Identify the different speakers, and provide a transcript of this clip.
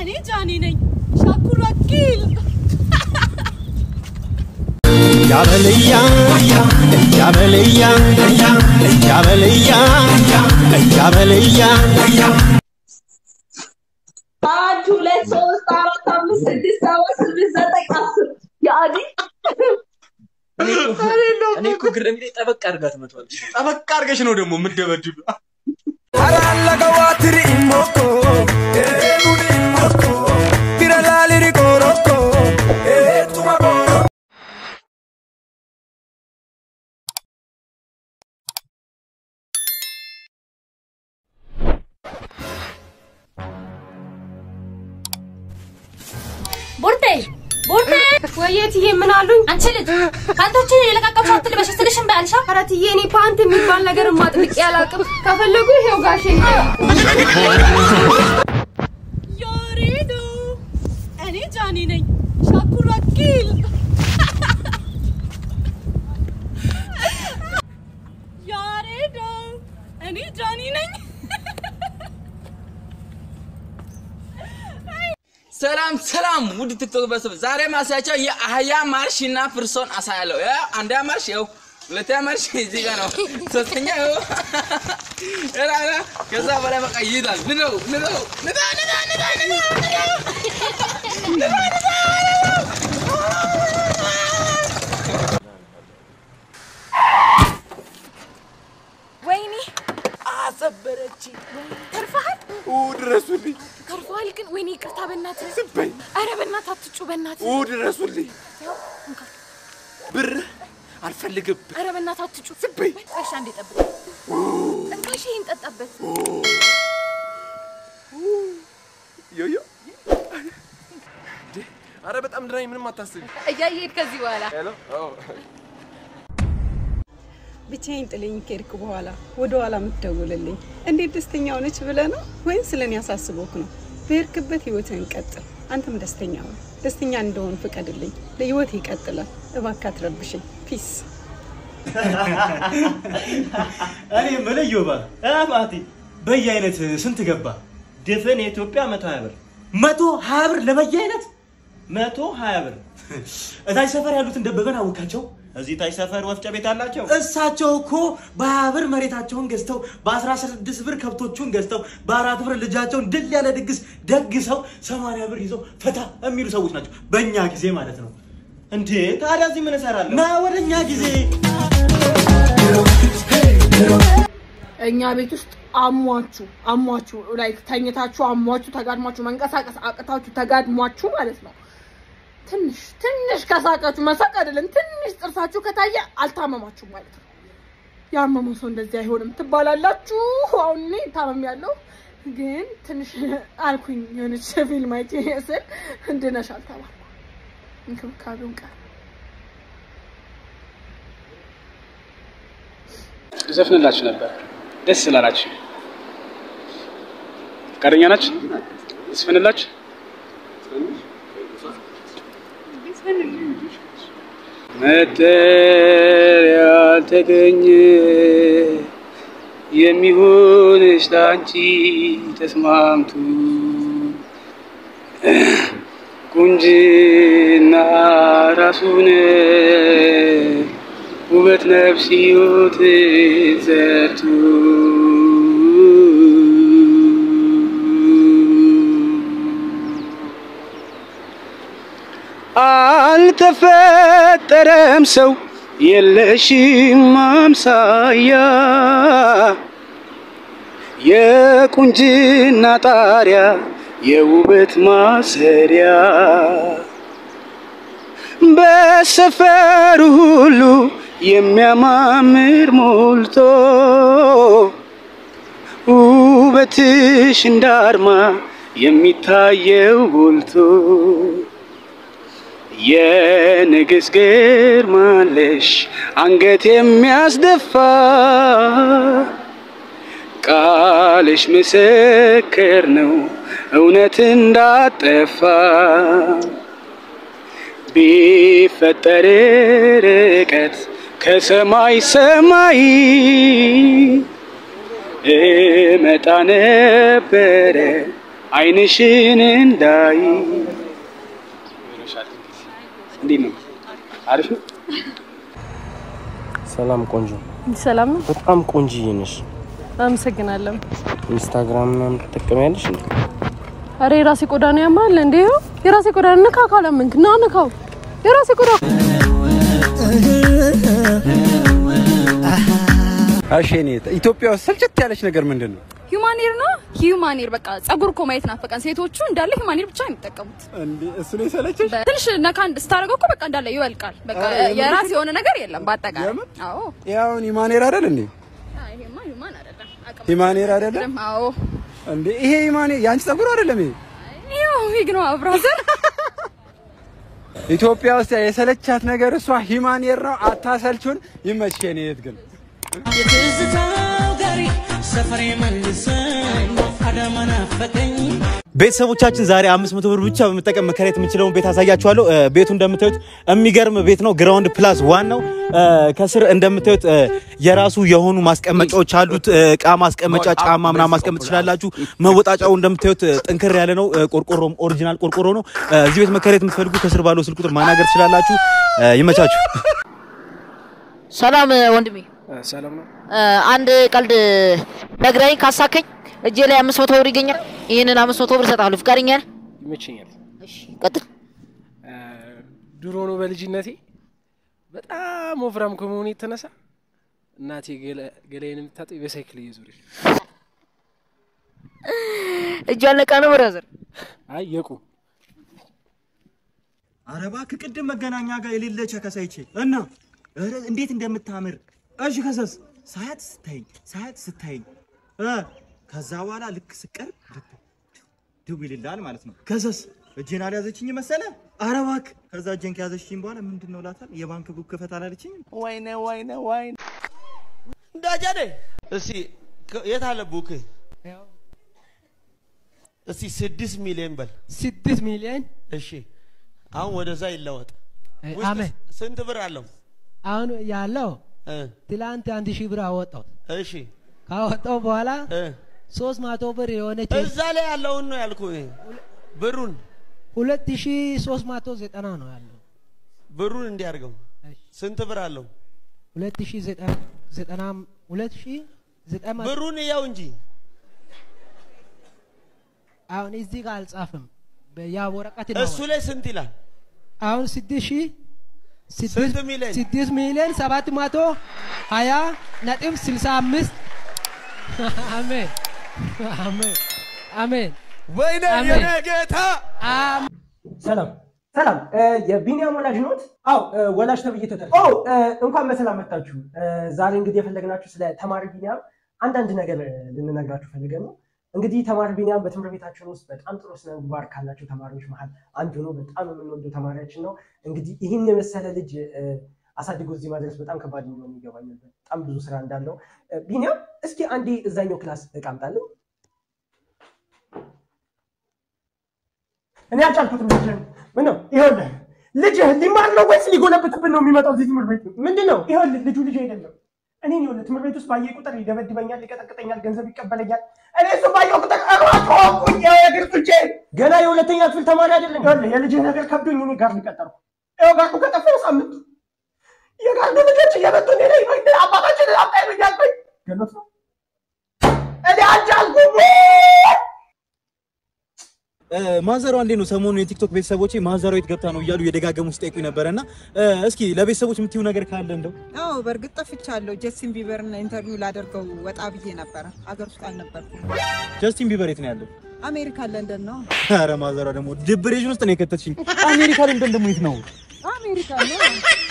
Speaker 1: እኔ ጃኒ ነኝ ሻኩር ወኪል
Speaker 2: ያበልያ ያበልያ ያበልያ ያበልያ
Speaker 3: አንድ ሁለት ሶስት አራት አምስት ስድስት ሰባት ስምንት ዘጠኝ አስር የአዲ
Speaker 4: እኔ እኮ ግር የሚለኝ ጠበቅ አድርጋ ትመታዋለች።
Speaker 5: ጠበቅ አድርገሽ ነው ደግሞ የምትደበድብ።
Speaker 1: ቦርቴ ቦርቴ
Speaker 6: ወየትዬ ምን አሉኝ?
Speaker 1: አንቺ ልጅ ፓንቶችን የለቃቀምሽ አትልበሽ ስልሽም በያልሻ
Speaker 6: ኧረ ትዬ እኔ ፓንት የሚባል ነገር ማጥልቄ አላውቅም። ከፈለጉ ይሄው ጋሼ
Speaker 1: ያሬዶ እኔ ጃኒ ነኝ ሻኩር ወኪል ያሬዶ እኔ ጃኒ ነኝ
Speaker 4: ሰላም ሰላም፣ ውድ ቲክቶክ ቤተሰብ፣ ዛሬ ማሳያቸው የአህያ ማርሽ እና ፍርሶን አሳያለሁ። ያው አንደኛ ማርሽ ይኸው፣ ሁለተኛ ማርሽ እዚህ ጋር ነው፣ ሶስተኛ ይኸው፣ ኧረ ኧረ፣ ከዛ በላይ በቃ ይሄዳል። ንደው ንደው ንዳ ንዳ ንዳ ንዳ ንዳ ንዳ
Speaker 6: ወይኔ
Speaker 5: አሰበረች።
Speaker 6: ተርፈሃል፣
Speaker 5: ኡ ድረሱልኝ፣
Speaker 6: ተርፈሃል። ግን ወይኔ ይቅርታ፣ በእናትህ
Speaker 5: ዝም በይ።
Speaker 6: ኧረ በእናትህ አትጩ፣ በእናትህ
Speaker 5: ኡ ድረሱልኝ። ብር አልፈልግም።
Speaker 6: ኧረ በእናትህ አትጩ።
Speaker 5: ዝም በይ።
Speaker 6: እሺ፣ አንዴ ጠብቅ። እንካሽ ይሄን ጠጣበት።
Speaker 5: ዮዮ አረ በጣም ድራኝ፣ ምንም አታስቢ።
Speaker 6: እያየሄድ ከዚህ በኋላ
Speaker 5: ሄሎ
Speaker 7: ብቻዬን ጥለኝ ከሄድክ በኋላ ወደ ኋላ የምትደውልልኝ እንዴት ደስተኛ ሆነች ብለህ ነው ወይም ስለ እኔ አሳስቦክ ነው? በሄድክበት ህይወትህን ቀጥል። አንተም ደስተኛ ሆነ። ደስተኛ እንደሆን ፍቀድልኝ። ለህይወት ይቀጥላል። እባክህ አትረብሽኝ። ፒስ
Speaker 8: እኔ የምልህ ዮባ ማቲ በየአይነት ስንት ገባ? ድፍን የኢትዮጵያ መቶ ሀያ ብር መቶ ሀያ ብር ለበየአይነት መቶ ሀያ ብር። እታች ሰፈር ያሉትን ደበበን አወቃቸው። እዚህ ታች ሰፈር ወፍጮ ቤት አላቸው። እሳቸው እኮ በሀያ ብር መሬታቸውን ገዝተው በአስራ ስድስት ብር ከብቶቹን ገዝተው በአራት ብር ልጃቸውን ድል ያለ ድግስ ደግሰው ሰማንያ ብር ይዘው ፈታ የሚሉ ሰዎች ናቸው። በእኛ ጊዜ ማለት ነው። እንዴ ታዲያ እዚህ ምን እሰራለሁ? ና ወደ እኛ ጊዜ
Speaker 6: እኛ ቤት ውስጥ አሟችሁ አሟችሁ ላይክ ተኝታችሁ አሟችሁ ተጋድሟችሁ መንቀሳቀስ አቅታችሁ ተጋድሟችሁ ማለት ነው። ትንሽ ትንሽ ከሳቃችሁ መሳቅ አይደለም ትንሽ ጥርሳችሁ ከታየ አልታመማችሁ ማለት ነው። ያመመው ሰው እንደዚህ አይሆንም ትባላላችሁ። አሁን እኔ ታመም ያለው ግን ትንሽ አልኩኝ የሆነች ፊልም አይቼ ስል እንድነሻል ተባልኩ። እንክብካቤውን ቀር
Speaker 9: ዘፍንላችሁ ነበር ደስ ስላላችሁ ፈቃደኛ ናችሁ? ዘፍንላችሁ መጠሪያ ያልተገኘ የሚሆንሽ ለአንቺ ተስማምቱ ቁንጅና ራሱን ውበት ነፍስ ሕይወት ዘርቱ አልተፈጠረም ሰው የለሽም አምሳያ የቁንጅና ጣሪያ የውበት ማሰሪያ በሰፈሩ ሁሉ የሚያማምር ሞልቶ ውበትሽ እንዳርማ የሚታየው ጎልቶ የንግስ ግርማለሽ አንገት የሚያስደፋ ቃልሽ ምስክር ነው እውነት እንዳጠፋ ቢፈጠር ርቀት ከሰማይ ሰማይ እመጣ ነበረ አይንሽን እንዳይ እንዴት ነው? አሪፍ ነው።
Speaker 10: ሰላም ቆንጆ፣
Speaker 11: ሰላም ነው።
Speaker 10: በጣም ቆንጅዬ ነሽ።
Speaker 11: አመሰግናለሁ።
Speaker 10: ኢንስታግራም ምናምን ትጠቀሚያለሽ እንዴ?
Speaker 11: አረ የራሴ ቆዳ ነው ያማል እንዴ? ይኸው የራሴ ቆዳ ነው። ንካ ካላመንክ ና ንካው። የራሴ ቆዳ
Speaker 12: እሺ እኔ ኢትዮጵያ ውስጥ ስልችት ያለች ነገር ምንድን ነው?
Speaker 13: ሂውማኔር ነው ሂውማኔር። በቃ ጸጉር እኮ ማየት ናፈቀን። ሴቶቹ እንዳለ ሂውማኔር ብቻ ነው የሚጠቀሙት።
Speaker 12: እንዴ እሱ ነው የሰለቸሽ?
Speaker 13: ትንሽ ነካ ስታደርገው እኮ በቃ እንዳለ ይወልቃል። በቃ
Speaker 12: ኧረ የምር?
Speaker 13: የራስ የሆነ ነገር የለም በአጠቃላይ። አዎ
Speaker 12: ያውን ሂማኔር አይደል እንዴ?
Speaker 13: አይ፣ ይሄማ ሂውማን አይደለም። አቅም
Speaker 12: ሂማኔር አይደለም
Speaker 13: አይደለም። አዎ
Speaker 12: እንዴ? ይሄ ሂማኔር የአንቺ ጸጉር አይደለም ይሄ?
Speaker 13: ይኸው ዊግ ነው ብራዘር።
Speaker 12: ኢትዮጵያ ውስጥ የሰለቻት ነገር እሷ ሂማኔር ነው። አታሰልቹን። ይመችሽ የኔ እህት ግን
Speaker 14: የትዝታው ጋሪ ሰፈሬ መልሰኝ አዳማ ናፈቀኝ
Speaker 8: ቤተሰቦቻችን ዛሬ 500 ብር ብቻ በመጠቀም መከራየት የምንችለውን ቤት አሳያችኋለሁ። እ፣ ቤቱ እንደምታዩት የሚገርም ቤት ነው። ግራውንድ ፕላስ ዋን ነው። እ፣ ከስር እንደምታዩት እ፣ የራሱ የሆኑ ማስቀመጫዎች አሉት። እ፣ እቃ ማስቀመጫ፣ ጫማ ምናምን ማስቀመጥ ትችላላችሁ። መወጣጫው እንደምታዩት እ፣ ጥንክር ያለ ነው። እ፣ ቆርቆሮም ኦሪጂናል ቆርቆሮ ነው። እ፣ እዚህ ቤት መከራየት የምትፈልጉ ከስር ባለው ስልክ ቁጥር ማናገር ትችላላችሁ። እ፣ ይመቻችሁ።
Speaker 15: ሰላም ወንድሜ፣
Speaker 9: ሰላም ነው።
Speaker 15: አንድ ቀልድ ነግረኝ ካሳከኝ እጄ ላይ አምስት መቶ ብር ይገኛል። ይህንን አምስት መቶ ብር እሰጥሃለሁ። ፍቃደኛ ነህ?
Speaker 9: ይመቸኛል።
Speaker 15: ቀጥል።
Speaker 9: ድሮ ነው በልጅነቴ በጣም ወፍራም ከመሆኑ የተነሳ እናቴ ገላ- ገላዬን የምታጠብ በሳይክል እየዞረች
Speaker 15: እጇ አለቃ ነው ብራዘር።
Speaker 9: አይ የቁ
Speaker 8: ኧረ እባክህ ቅድም መገናኛ ጋር የሌለ ቸከስ አይቼ እና ኧረ እንዴት እንደምታምር እሺ፣ ከዛስ ሳያት ስታይኝ ሳያት ስታይኝ እ ከዛ በኋላ ልክ ስቀርብ ድው ይልልሃል ማለት ነው። ከዛስ እጄን አልያዘችኝ መሰለ። ኧረ እባክህ ከዛ እጄን ከያዘችኝ በኋላ ምንድን ነው እላታል። የባንክ ቡክ ክፈት አላለችኝም።
Speaker 16: ወይኔ ወይኔ ወይኔ እንዳጃኔ እስቲ ከ- የት አለ ቡክ? እስቲ ስድስት ሚሊዮን በል።
Speaker 17: ስድስት ሚሊዮን
Speaker 16: እሺ አሁን ወደዛ ይለወጥ።
Speaker 17: እ፣
Speaker 16: ውስጥ
Speaker 17: አሜን።
Speaker 16: ስንት ብር አለው?
Speaker 17: አሁን ያለው
Speaker 16: እ፣
Speaker 17: ትላንት አንድ ሺህ ብር አወጣው።
Speaker 16: እሺ
Speaker 17: ካወጣው በኋላ
Speaker 16: እ፣
Speaker 17: ሶስት መቶ ብር የሆነች
Speaker 16: እዛ ላይ ያለውን ነው ያልኩ። ብሩን
Speaker 17: ሁለት ሺህ ሶስት መቶ ዘጠና ነው ያለው።
Speaker 16: ብሩን እንዲያርገው ስንት ብር አለው?
Speaker 17: ሁለት ሺህ ዘጠና ዘጠና ሁለት ሺህ ዘጠና
Speaker 16: ብሩን እያው እንጂ
Speaker 17: አሁን እዚህ ጋር አልጻፍም። ያ ወረቀት
Speaker 16: እሱ ላይ ስንት ይላል?
Speaker 17: አሁን ስድስት ሺህ
Speaker 16: ስንት ሚሊዮን?
Speaker 17: ስድስት ሚሊዮን ሰባት መቶ ሀያ ነጥብ ስልሳ አምስት አሜን አሜን አሜን
Speaker 16: ወይኔ
Speaker 17: አሜን።
Speaker 16: የኔ ጌታ
Speaker 18: ሰላም ሰላም፣ እ፣ የቢኒያም ወላጅ ኖት? አዎ እ፣ ወላጅ ተብዬ ተጠር ኦ እ፣ እንኳን በሰላም መጣችሁ። እ፣ ዛሬ እንግዲህ የፈለግናችሁ ስለ ተማሪ ቢኒያም አንዳንድ ነገር እ፣ ልንነግራችሁ ፈልገን ነው። እንግዲህ ተማሪ ቢኒያም በትምህርት ቤታችን ውስጥ በጣም ጥሩ ስነ ምግባር ካላቸው ተማሪዎች መሀል አንዱ ነው። በጣም የምንወደው ተማሪያችን ነው። እንግዲህ ይህን የመሰለ ልጅ እ፣ አሳድጎ እዚህ ማድረስ በጣም ከባድ እንደሆነ ይገባኛል። በጣም ብዙ ስራ እንዳለው እ፣ ቢኒያም እስኪ አንዴ እዛኛው ክላስ እቃ አምጣልኝ። እኔ አልቻልኩትም። ልጅህን ምን ነው ይኸውልህ፣ ልጅህ ሊማር ነው ወይስ ሊጎለብትብን ነው የሚመጣው እዚህ ትምህርት ቤት? ምንድን ነው ይኸውልህ፣ ልጁ ልጅ አይደለም። እኔ ይኸውልህ ትምህርት ቤት ውስጥ ባየ ቁጥር ይደበድበኛል፣ ይቀጠቅጠኛል፣ ገንዘብ ይቀበለኛል። እኔ እሱ ባየው ቁጥር እሯጭ ሆንኩኝ። ያው የእግር ጡንቼ ገና የሁለተኛ ክፍል ተማሪ አይደለም። ይኸውልህ የልጅህ ነገር ከብዶኝ እኔ ጋር ሊቀጠርኩ ይኸው ጋርዱ ከጠፋው ሳምንት የጋርዱ ልጆች እየመጡ እኔ ላይ በግ አባታችን አምጣኝ ብያልኩኝ ገሎት ነው እኔ አልቻልኩም።
Speaker 8: እ፣ ማዘሯ እንዴት ነው? ሰሞኑን የቲክቶክ ቤተሰቦቼ ማዘሯ የት ገብታ ነው እያሉ የደጋገሙ ሲጠይቁኝ ነበረ እና እ፣ እስኪ ለቤተሰቦች የምትዩ ነገር ካለ እንደው
Speaker 19: አዎ በእርግጥ ጠፍቻለሁ። ጀስቲን ቢበርን ኢንተርቪው ላደርገው ወጣ ብዬ ነበረ። አገር ውስጥ አልነበርኩም።
Speaker 8: ጀስቲን ቢበር የት ነው ያለው?
Speaker 19: አሜሪካ ለንደን ነው።
Speaker 8: ኧረ ማዘሯ ደግሞ ድብሬሽን ውስጥ ነው የከተትሽኝ። አሜሪካ ለንደን ደግሞ የት ነው?
Speaker 19: አሜሪካ ነው።